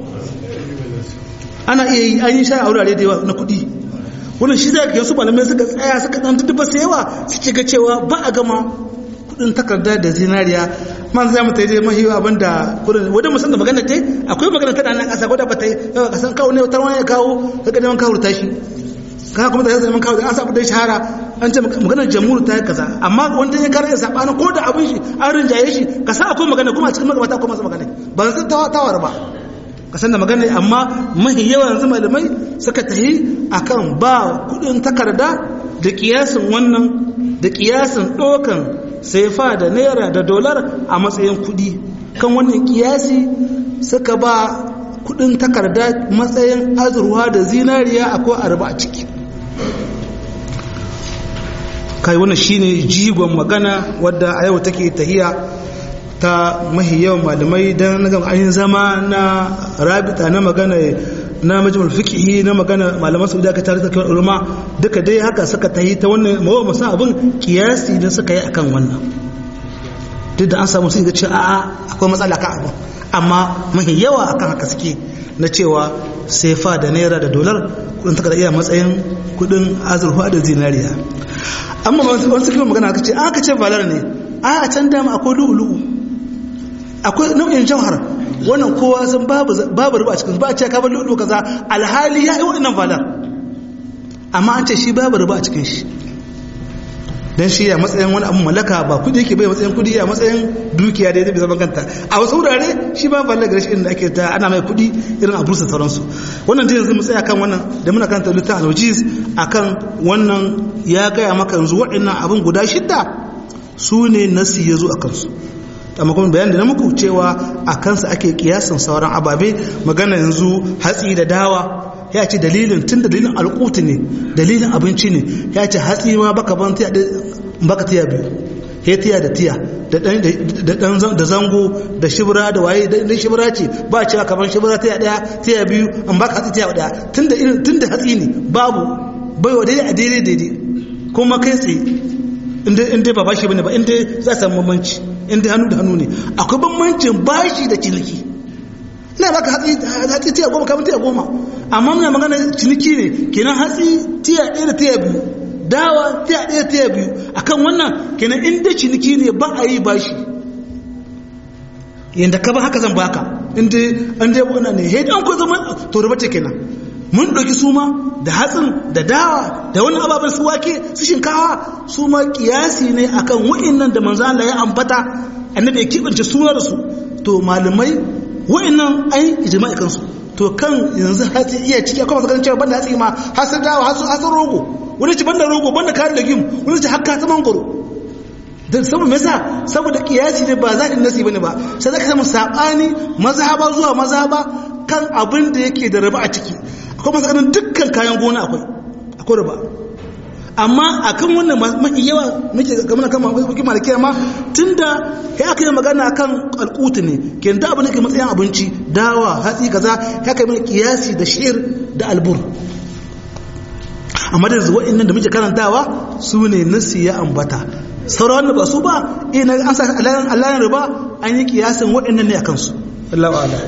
A: ana iya yi an yi sha a wurare da yawa na kuɗi wannan shi zai su malamai suka tsaya suka ɗan tutuba su yawa suke ga cewa ba a gama kuɗin takarda da zinariya man zai mata yi mahi abin da kuɗin wadda musan da magana ce akwai magana ta ɗanan ƙasa wadda ba ta yi yawa ƙasan kawo ne wata wani ya kawo ta ga neman kawo tashi kana kuma da ya zama kawo da an sa da shahara an ce maganar jamhur ta yi kaza amma wanda ya kare sabanin ko da abin shi an rinjaye shi ka sa akwai magana kuma a cikin magabata akwai masu magana ba zan tawar ba ka san da magana amma mahi yawa yanzu malamai suka tahi akan ba kudin takarda da kiyasin wannan da kiyasin dokan saifa da naira da dolar a matsayin kudi kan wannan kiyasi suka ba kudin takarda matsayin azurwa da zinariya akwai arba a ciki kai wannan shine jigon magana wadda a yau take tahiya ta mahi yawan malamai don na an zama na rabita na magana na majalisar fikihi na magana malaman saudiya ka tare da kawai ulama duka dai haka suka tahi ta wannan mawa masu abin kiyasi da suka yi akan wannan duk da an samu sun ga cewa a'a akwai matsala kan abin amma mahi yawa akan haka suke na cewa sefa da naira da dolar kudin takarda iya matsayin kudin azurfa da zinariya amma wani suke magana aka ce aka ce valar ne a a can dama akwai lu'ulu'u akwai nau'in jauhar wannan kowa sun babu ruba a cikin ba a ce ka bar lu'ulu'u kaza alhali ya yi waɗannan valar amma an ce shi babu ruba a cikin shi dan shi ya matsayin wani abu mallaka ba kudi yake bai matsayin kudi ya matsayin dukiya da zai zaman kanta a wasu wurare shi ba balle gare shi inda ake ta ana mai kudi irin a bursa sauransu wannan dai yanzu mu tsaya kan wannan da muna kanta littafin alwajiz akan wannan ya gaya maka yanzu waɗannan abin guda shidda su ne nasi ya zo a kansu amma kuma bayan da na muku cewa a kansa ake kiyasan sauran ababe magana yanzu hatsi da dawa ya ce dalilin tun da dalilin alƙuti ne dalilin abinci ne ya ce hatsi ma baka ban tiya baka tiya biyu ya tiya da tiya da dan da zango da shibra da waye da shibra ce ba cewa kaman shibra tiya daya tiya biyu an baka hatsi tiya daya tun da tun da hatsi ne babu bai wa daidai a daidai daidai kuma kai tsaye inda inda ba bashi bane ba inda za a samu bambanci inda hannu da hannu ne akwai bambancin bashi da ciniki ina baka hatsi hatsi tiya goma kamar tiya goma amma muna magana ciniki ne kenan hatsi tiya ɗaya da tiya biyu dawa tiya ɗaya tiya biyu akan wannan kenan inda ciniki ne ba a yi bashi yanda ka ba haka zan baka inda an dai wannan ne he dan ko zama to ruba ce kenan mun ɗauki su ma da hatsin da dawa da wani ababen su wake su shinkawa su ma kiyasi ne akan wa'annan da manzo Allah ya ambata annabi ya kibance suna da su to malamai wa'annan ai ijma'i kansu to kan yanzu hatsi iya ciki akwai masu ganin cewa banda hatsi ma hasar dawa hasar rogo wani ci banda rogo banda kare da gim wani ci hakka ta mangoro don saboda mesa saboda kiyasi ne ba zaɗin nasi bane ba sai zaka samu sabani mazhaba zuwa mazhaba kan abin da yake da raba a ciki akwai masu ganin dukkan kayan gona akwai akwai raba amma akan wannan mafi yawa muke gamana kan mafi malikiya ma tunda ya aka yi magana kan alkutu ne ke da abin da ke matsayin abinci dawa hatsi kaza ya kai mana kiyasi da shir da albur amma da zuwa innan da muke karantawa su ne nasi ya ambata sauran wanda ba su ba ina an sa alayan riba an yi kiyasin waɗannan ne a kansu Allah wa'ala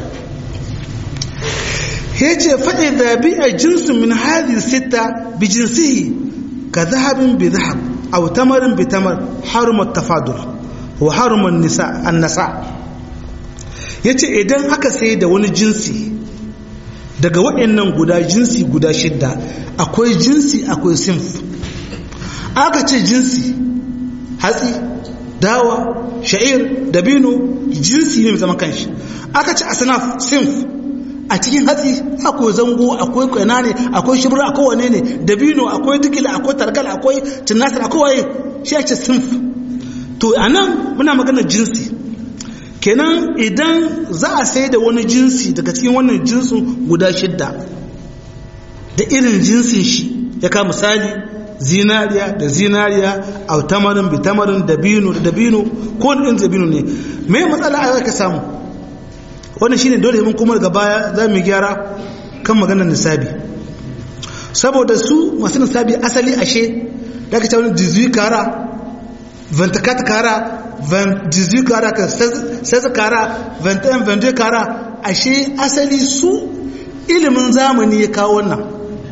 A: ya ce faɗi da bi a jinsu min hali sita bi jinsihi ka zahabin bi zahab aw tamarin bi tamar harumat tafadul wa haruman nisa annasa yace idan aka sai da wani jinsi daga waɗannan guda jinsi guda shidda akwai jinsi akwai sinf aka ce jinsi hatsi dawa sha'ir dabino jinsi ne mai zaman kanshi aka ce asnaf sinf a cikin hatsi akwai zango akwai kwana ne akwai shibra akwai wane ne dabino akwai dukila akwai tarkal akwai tunnasar akwai waye shi ake sinf to anan muna magana jinsi kenan idan za a sai da wani jinsi daga cikin wannan jinsin guda shidda da irin jinsin shi ya kama misali zinariya da zinariya a tamarin bitamarin dabino da dabino ko wani dabino ne mai matsala a ka samu wannan shine dole mun kuma daga baya za mu gyara kan maganar nisabi saboda su masu nisabi asali ashe da ka ce wani dizuyi kara ventakata kara 18 kara ka 16 kara 21 22 kara ashe asali su ilimin zamani ya kawo wannan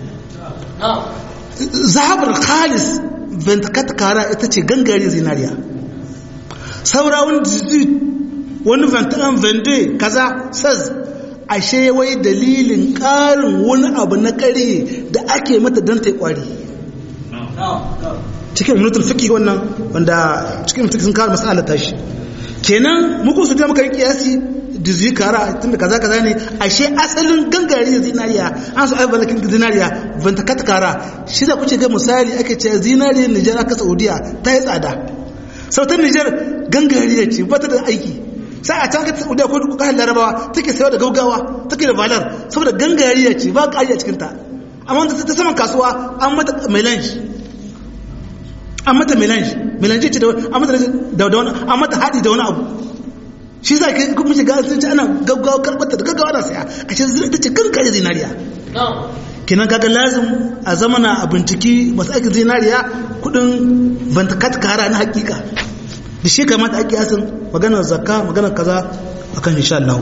A: zahabar khalis ventakata kara ita ce gangare zinariya saura wani 18 wani 21 22 kaza saz ashe wai dalilin ƙarin wani abu na ƙarhe da ake mata don ta yi ƙwari cikin minutul fiki wannan wanda cikin minutul sun kawo masala tashi kenan muku su da muka yi kiyasi da zai kara tun da kaza kaza ne ashe asalin gangare zinariya an su aibar lakin zinariya banta kata kara shi da kuce ga misali ake ce zinariyar nijar aka saudiya ta yi tsada sautar nijar gangariya ce ba ta da aiki sai a can ka saudiya ko duk kayan larabawa take sayo da gaugawa take da valar saboda gangariya ce ba ƙari a cikinta amma ta saman kasuwa an mata melange an mata melange melange ce da an mata da wani an mata haɗi da wani abu shi za ka kuma shiga sun ci ana gaggawa karɓar da gaggawa na saya a ce zira ta ce kan kare zinariya kinan kaga lazim a zamana a binciki masu aikin zinariya kudin bantakat kara na hakika da shi kamata ake yasin maganar zakka maganar kaza akan insha Allah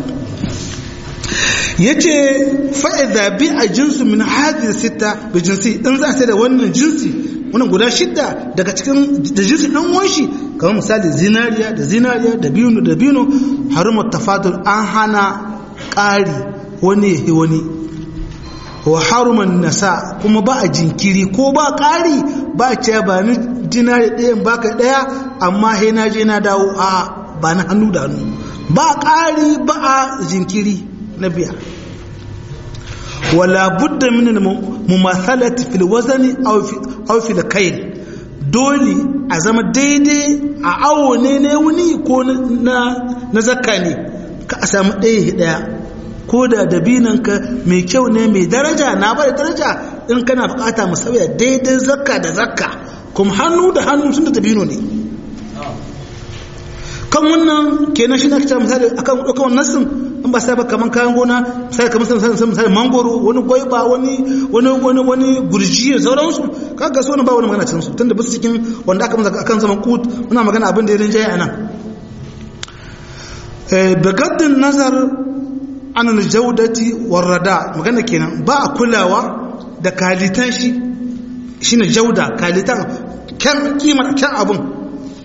A: yace fa'idha bi a jinsu min hadhihi sita bi jinsi in za sai da wannan jinsi wannan guda shidda daga cikin da jinsi dan wanshi kamar misali zinariya da zinariya da biyunu da biyunu harumat tafadul an hana ƙari wani yahi wani wa haruman nasa kuma ba a jinkiri ko ba ƙari ba ce ba ni dinari ɗayan baka ɗaya amma he na je na dawo a ba na hannu da hannu ba ƙari ba a jinkiri na biya wala budda min mumathalati fil wazani aw fil kayl dole a zama daidai a awo ne ne wuni ko na na zakka ne ka a samu ɗaya ɗaya ko da dabinanka mai kyau ne mai daraja na bada daraja in kana bukata mu sauya daidai zakka da zakka kuma hannu da hannu sun da dabino ne kan wannan kenan shi na kita misali akan ɗaukan nassin in ba sai ba kaman kayan gona sai kamar sai misali misali mangoro wani gwaiba wani wani wani wani gurji da sauransu kaga so ba wani magana cikin su tunda bisu cikin wanda aka masa akan zaman kut muna magana abin da ya rinjaye anan eh bagaddin nazar an aljaudati warrada magana kenan ba a kulawa da kalitan shi shine jauda kalitan kyan kimar kyan abun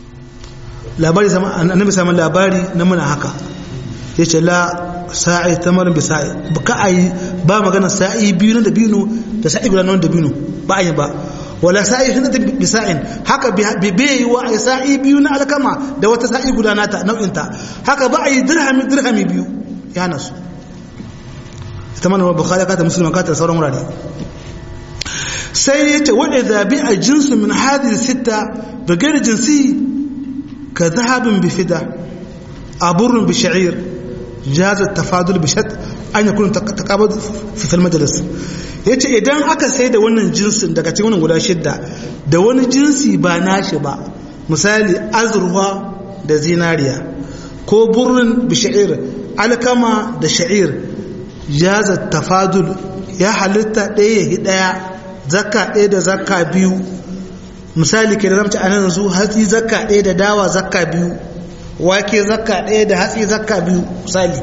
A: labari sama annabi sama labari na muna haka yace la sa'i tamarin bi sa'i ka ayi ba magana sa'i biyu na dabino da sa'i guda na dabino ba ayi ba wala sa'i hinda bi sa'in haka bi bai wa ai sa'i biyu na alkama da wata sa'i guda nata nau'in ta haka ba ayi dirhami dirhami biyu ya nasu ita mana bukhari ka ta muslim ka ta sauran wurare sai yace wa idza bi a jinsu min hadhihi sitta bi ghairi jinsi ka dhahabin bi fida aburun bi sha'ir جاز التفاضل بشرط أن يكون تقابض في المجلس yace idan aka sai da wannan jinsin daga cikin wannan guda shidda da wani jinsi ba nashi ba misali azurwa da zinariya ko burin bisha'ir alkama da sha'ir jaza tafadul ya halitta ɗaya ya ɗaya zakka ɗaya da zakka biyu misali ke da namci a nan yanzu hatsi zakka ɗaya da dawa zakka biyu wake zakka ɗaya da hatsi zakka biyu misali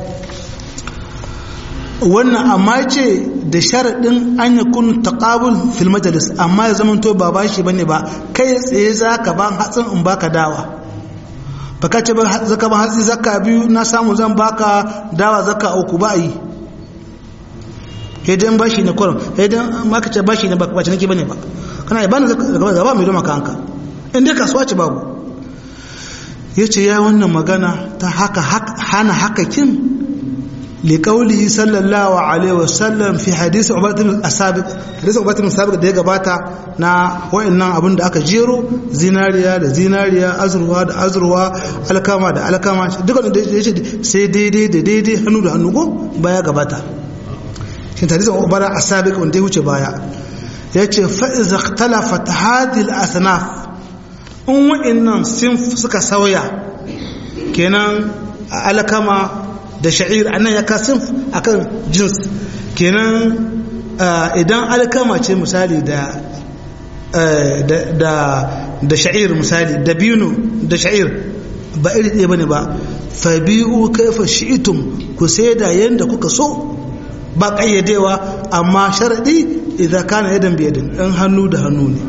A: wannan amma ce da sharaɗin an yi kun taƙabul fil majalis amma ya zama to ba ba shi bane ba kai tsaye za ka ban hatsin in baka dawa ba ka ce ba zaka ban hatsi zakka biyu na samu zan baka dawa zakka uku ba yi idan ba shi ne kurum idan maka ce ba shi ne ba ba ciniki bane ba kana ya bani gaba mai doma kanka in dai kasuwa ce babu ya ce ya wannan magana ta haka hana hakakin liƙauli sallallahu alaihi wasallam fi hadisi ubatun asabiq hadisi ubatun asabiq da ya gabata na wayannan abin da aka jero zinariya da zinariya azurwa da azurwa alkama da alkama duka da ya ce sai daidai da daidai hannu da hannu ko baya gabata shi hadisi ubatun asabiq wanda ya wuce baya ya ce fa'iza talafat hadil asnaf in wa'annan sun suka sauya kenan alkama da sha'ir anan ya kasin akan jins kenan idan alkama ce misali da da sha'ir misali da binu da sha'ir ba iri ɗaya bane ba fabi'u kaifa shi'itum ku da yanda kuka so ba ƙayyadewa amma sharaɗi idan kana yadan biyadin ɗan hannu da hannu ne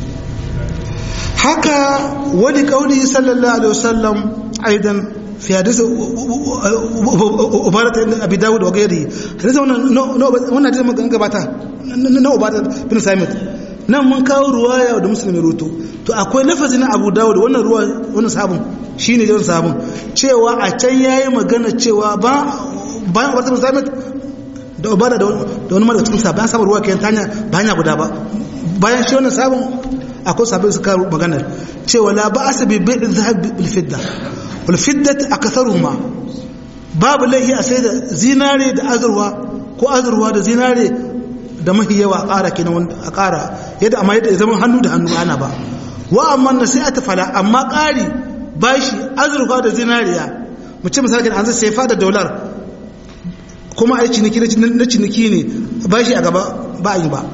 A: haka wani kauli sallallahu alaihi wasallam aidan fi hadisi ubarat ibn abi dawud wa gairi hadisi wannan wannan hadisi mun gabata na ubarat bin samit nan mun kawo ruwaya da musulmi ruto to akwai lafazi na abu dawud wannan ruwa wannan sabon shine da sabon cewa a can yayi magana cewa ba bayan ubarat bin samit da ubada da wani mara cikin sabon sabon ruwa kayan tanya ba hanya guda ba bayan shi wannan sabon akwai sabbin suka maganar cewa la ba asa bi bai zahab bil fidda wal fiddat akatharuhuma babu laihi a sai da zinare da azurwa ko azurwa da zinare da mahi yawa a ƙara kenan a ƙara yadda amma yadda zaman hannu da hannu ana ba wa amma na sai a tafala amma ƙari bashi azurwa da zinariya mu ce misali an zai sai da dolar kuma a yi ciniki na ciniki ne bashi a gaba ba a yi ba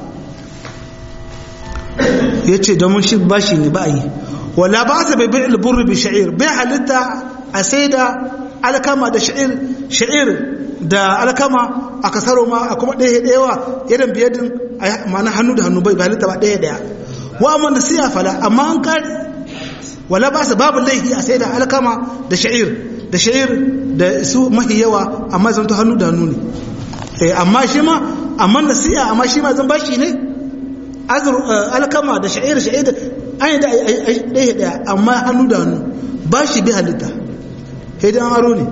A: ya ce domin shi ba shi ne ba yi wala ba sa bai bai alburri bi sha'ir bai halitta a sai da alkama da sha'ir sha'ir da alkama a kasaro ma a kuma ɗaya ɗayawa irin biyadin ma'ana hannu da hannu bai bai halitta ba ɗaya ɗaya wa amma da siya fala amma an kare wala ba sa babu laifi a sai da alkama da sha'ir da sha'ir da su mahi yawa amma zan to hannu da hannu ne amma shi ma amma da siya amma shi ma zan bashi ne azur alkama da sha'ir sha'ir an yi da ɗaya ɗaya amma hannu da hannu ba shi bi halitta haidan aro ne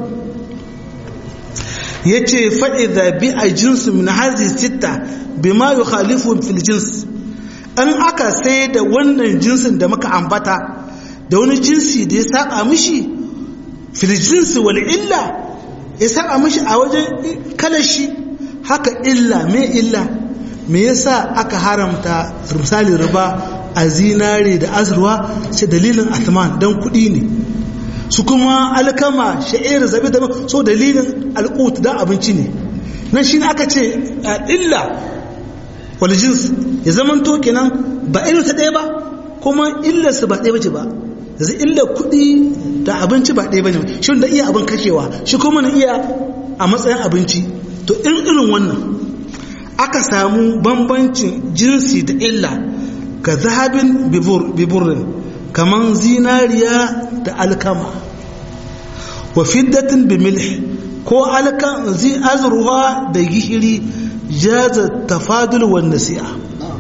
A: ya ce fa'iza bi a jinsu min hazi sita bi ma yi khalifun fil jins an aka sai da wannan jinsin da muka ambata da wani jinsi da ya saba mishi fil jinsi wal illa ya saba mishi a wajen kalashi haka illa me illa me yasa aka haramta misali riba a zinare da azurwa sai dalilin atman don kuɗi ne su kuma alkama sha'ir zabi da so dalilin alƙut don abinci ne nan shi aka ce illa wal jins ya zaman to kenan ba irin ta ɗaya ba kuma illarsa ba ɗaya bace ba yanzu illa kuɗi da abinci ba ɗaya bane shi da iya abin kashewa shi kuma na iya a matsayin abinci to irin irin wannan aka samu bambancin jinsi da illa ka zahabin biburin kaman zinariya da alkama wa fiddatin bi milh ko alkan zi azruha da gishiri jaza tafadul wan nasi'a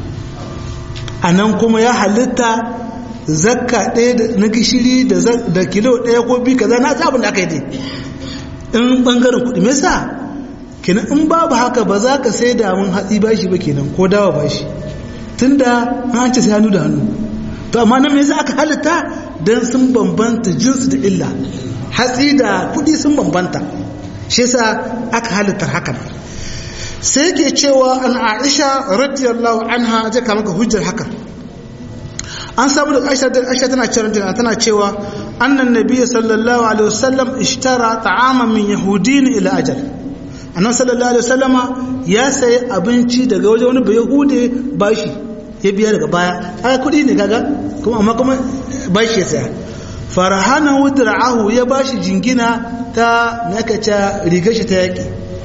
A: anan kuma ya halitta zakka ɗaya na gishiri da kilo ɗaya ko bi kaza na abin da aka yi dai in bangaren kuɗi me yasa kenan in babu haka ba za ka sai da mun hatsi bashi ba kenan ko dawa bashi tunda an ce sai hannu da hannu to amma nan me yasa aka halitta dan sun bambanta jinsi da illa hatsi da kuɗi sun bambanta shi yasa aka halitta haka sai ke cewa an Aisha radiyallahu anha zai kama ka hujjar haka an samu da Aisha da Aisha tana cewa tana cewa annan nabiyyi sallallahu alaihi wasallam ishtara ta'aman min yahudin ila ajal annan sallallahu alaihi wasallama ya sayi abinci daga wajen wani bayahude bashi ya biya daga baya aka kudi ne kaga kuma amma kuma bashi ya saya farahana wudra'ahu ya bashi jingina ta me aka ce rigar shi ta yaki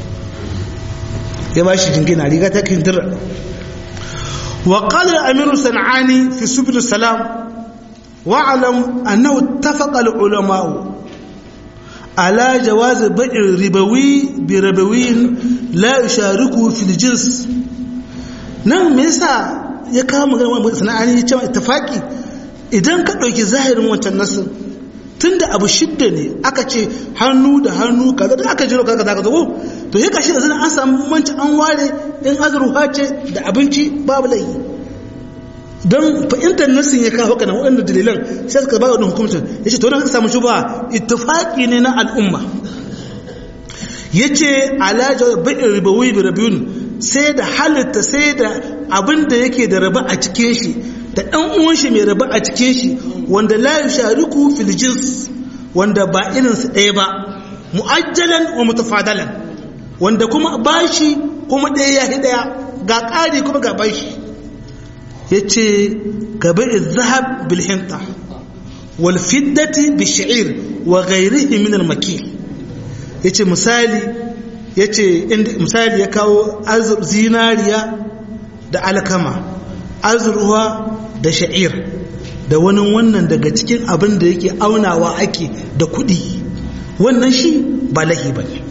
A: ya bashi jingina riga ta kindira wa qala al-amir sanani fi subul salam wa'lam annahu ittafaqa al-ulama على جواز بيع الربوي بربوي لا يشاركه في الجنس nan me yasa ya kawo magana sana'ani ya ce ittifaki idan ka ɗauki zahirin wancan nasin tunda abu shidda ne aka ce hannu da hannu kaza da aka jiro kaza kaza ko to sai kashi da zan an samu manci an ware in azruha ce da abinci babu laifi don fahimtar nassin ya kawo kana waɗanda dalilan sai suka ba wadda hukumcin ya ce taunar samu shi ba ittifaƙi ne na al'umma ya ce alajar baɗin ribawi bi rabiyun sai da halitta sai da abin da yake da raba a cikin shi da ɗan uwan shi mai raba a cikin shi wanda la yushariku fil jins wanda ba irin su ɗaya ba mu'ajjalan wa mutafadalan wanda kuma bashi kuma ɗaya ya ɗaya ga ƙari kuma ga bashi ya ce gabe zahab bilhinta walfiddati bishir wa gairihi min almakil ya ce misali ya ce misali ya kawo zinariya da alkama azurwa da sha'ir da wani wannan daga cikin abin da yake aunawa ake da kuɗi wannan shi ba lahi ba ne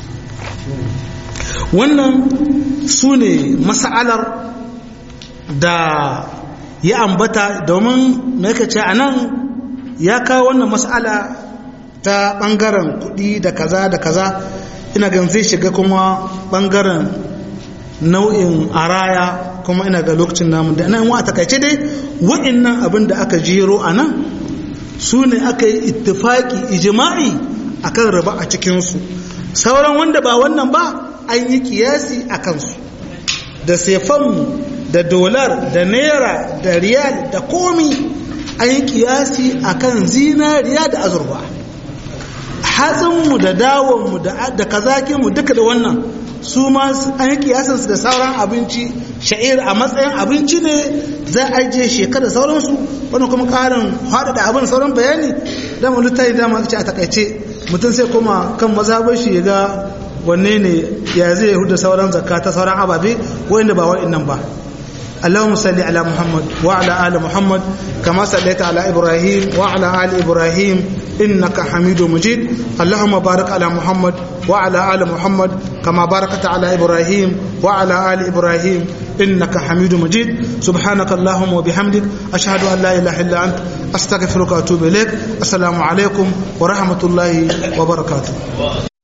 A: wannan su ne masa'alar da ya ambata domin mai ce a nan ya kawo wannan mas'ala ta ɓangaren kuɗi da kaza da kaza ina gan zai shiga kuma ɓangaren nau'in araya kuma ina ga lokacin namun da nan wa takaice dai wa'annan abin da aka jero a nan su ne aka yi ittifaki ijima'i akan raba a cikinsu sauran wanda ba wannan ba an yi kiyasi a kansu da sefanmu da dolar da naira da riyal da komi an yi kiyasi a kan zinariya da azurba hatsinmu da dawonmu da kazakinmu duka da wannan su ma an yi kiyasinsu da sauran abinci sha'ir a matsayin abinci ne za a je shekara sauransu wani kuma karin haɗaɗa abin sauran bayani da mu littafi da ma ce a takaice mutum sai kuma kan mazhabar shi ya ga wanne ne ya zai huda sauran zakka ta sauran ababe wanda ba wa'annan ba اللهم صل على محمد وعلى آل محمد كما صليت على إبراهيم وعلى آل إبراهيم إنك حميد مجيد اللهم بارك على محمد وعلى آل محمد كما باركت على إبراهيم وعلى آل إبراهيم إنك حميد مجيد سبحانك اللهم وبحمدك أشهد أن لا إله إلا أنت أستغفرك وأتوب إليك السلام عليكم ورحمة الله وبركاته